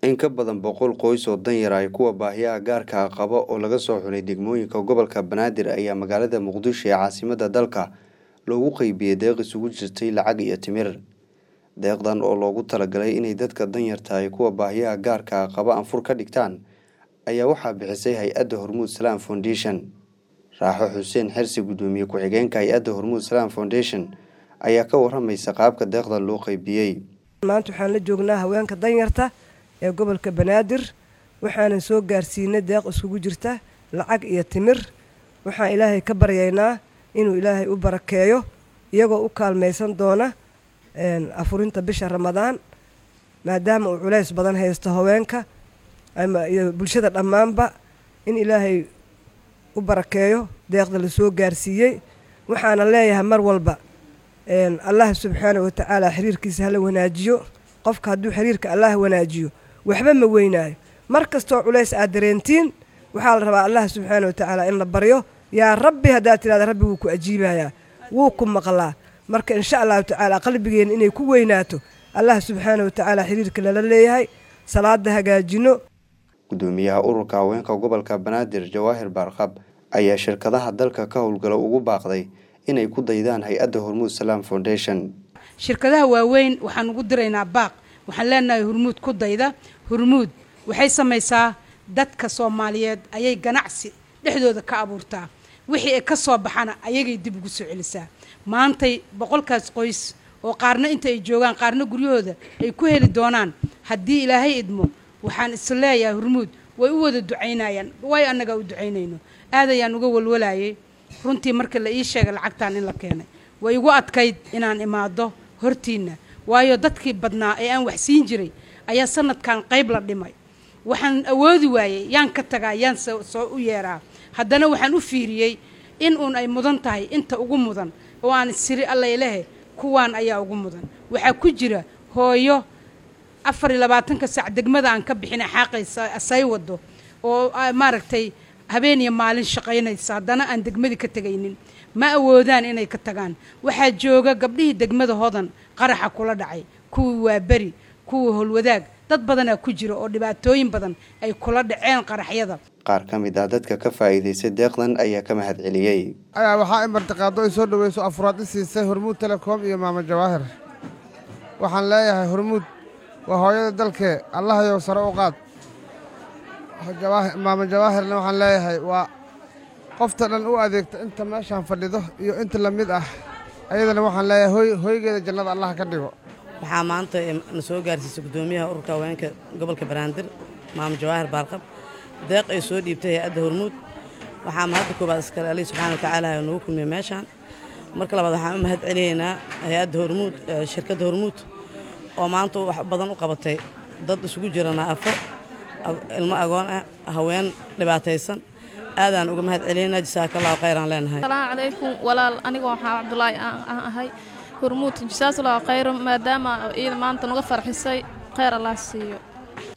in ka badan boqol qoys oo danyar ay kuwa baahiyaha gaarka qaba oo laga soo xulay degmooyinka gobolka banaadir ayaa magaalada muqdisho ee caasimada dalka loogu qeybiyey deeq isugu jirtay lacag iyo timir deeqdan oo loogu talagalay inay dadka danyarta ay kuwa baahiyaha gaarka qaba anfur ka dhigtaan ayaa waxaa bixisay hay-adda hormuud salaam foundation raaxo xuseen xirsi guddoomiye ku-xigeenka hay-adda hormuud salaam foundation ayaa ka waramaysa qaabka deeqdan loo qeybiyey maanta waxaan la joognaa haweenka danyarta ee gobolka banaadir waxaanan soo gaarsiinay deeq iskugu jirta lacag iyo timir waxaan ilaahay ka baryaynaa inuu ilaahay u barakeeyo iyagoo u kaalmaysan doona afurinta bisha ramadaan maadaama uu culays badan haysto haweenka iyo bulshada dhammaanba in ilaahay u barakeeyo deeqda lasoo gaarsiiyey waxaana leeyahay mar walba allah subxaana wa tacaala xiriirkiisa hala wanaajiyo qofka hadduu xiriirka allah wanaajiyo waxba ma weynaayo mar kastoo culays aad dareentiin waxaa la rabaa allah subxaana wa tacaala in la baryo yaa rabbi haddaad tidhahda rabbi wuu ku ajiibayaa wuu ku maqlaa marka insha allahu tacaala qalbigeenna inay ku weynaato allah subxaana wa tacaala xiriirka lala leeyahay salaada hagaajino guddoomiyaha ururka haweenka gobolka banaadir jawaahir baarqab ayaa shirkadaha dalka ka howlgala ugu baaqday inay ku daydaan hay-adda hormuud salaam foundation shirkadaha waaweyn waxaan ugu diraynaa baaq waxaan leenahay hormuud ku dayda hormuud waxay samaysaa dadka soomaaliyeed ayay ganacsi dhexdooda ka abuurtaa wixii ay ka soo baxana ayagay dib ugu soo celisaa maantay boqolkaas qoys oo qaarna inta ay joogaan qaarna guryahooda ay ku heli doonaan haddii ilaahay idmo waxaan isleeyahay hormuud way u wada ducaynayaan way annagaa u ducaynayno aad ayaan uga walwalayay runtii markii la ii sheegay lacagtaan in la keenay way igu adkayd inaan imaado hortiinna waayo dadkii badnaa ee aan wax siin jiray ayaa sanadkan qayb la dhimay waxaan awoodi waayey yaan ka tagaa yaan soo u yeeraa haddana waxaan u fiiriyey in uun ay mudan tahay inta ugu mudan oo aan siri allailehe kuwaan ayaa ugu mudan waxaa ku jira hooyo afar iyo labaatanka saac degmada aan ka bixina xaaqaysa say wado oo maaragtay habeen iyo maalin shaqaynaysa haddana aan degmadii ka tegaynin ma awoodaan inay ka tagaan waxaa jooga gabdhihii degmada hodan qaraxa kula dhacay kuwii waa beri kuwii howlwadaag dad badanaa ku jira oo dhibaatooyin badan ay kula dhaceen qaraxyada qaar ka mid ah dadka ka faa'iidaystay deeqdan ayaa ka mahad celiyey ayaa waxaa ay martiqaado ay soo dhoweyso afuraad i siisay hormuud telekom iyo maamo jawaahir waxaan leeyahay hormuud waa hooyada dalkee allahayow sare u qaad maamo jawaahirna waxaan leeyahay waa qofta dhan u adeegta inta meeshaan fadhido iyo inta la mid ah ayadana waxaan leeyahay hoygeeda jannada allah ka dhigo waxaa maanta na soo gaarsiisay guddoomiyaha ururka haweenka gobolka banaadir maamo jawaahir baarqab deeq ay soo dhiibtay hay-adda hormuud waxaa mahadda koobaad iskale alihi subxana wa tacaala nagu kulmiya meeshaan marka labaad waxaan u mahad celinaynaa hay-adda hormuud shirkadda hormuud oo maanta wax badan u qabatay dad isugu jira naafo ilmo agoon ah haween dhibaataysan aadaan uga mahad celinaynaa jasaakallahu khayraan leenahay asalaamu calaykum walaal aniga waxaa cabdulaahi aan ahay hormuud jasaakallahu khayran maadaama iida maanta naga farxisay khayr allah siiyo